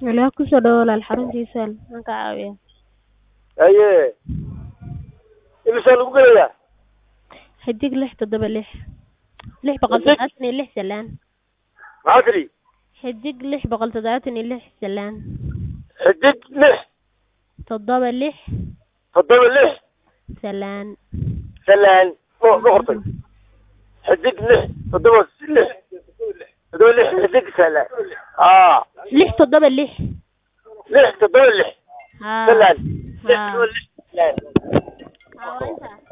Ilaah ku soo dhawaad walaal xaruntiisa maxaan ka caawiyaa haye imisaa lagu gelayaa xidig lix toddoba lix lix boqol toddobaatan iyo lix salaan maxaa tidhi xidig lix boqol toddobaatan iyo lix salaan xidig lix toddoba lix toddoba lix salaan salaan ma ma qortay xidig lix toddoba lix toddoba lix xidig salaan aa lix toddoba lix lix toddoba lix haa salaan lix haa toddoba lix salaan haa waa intaa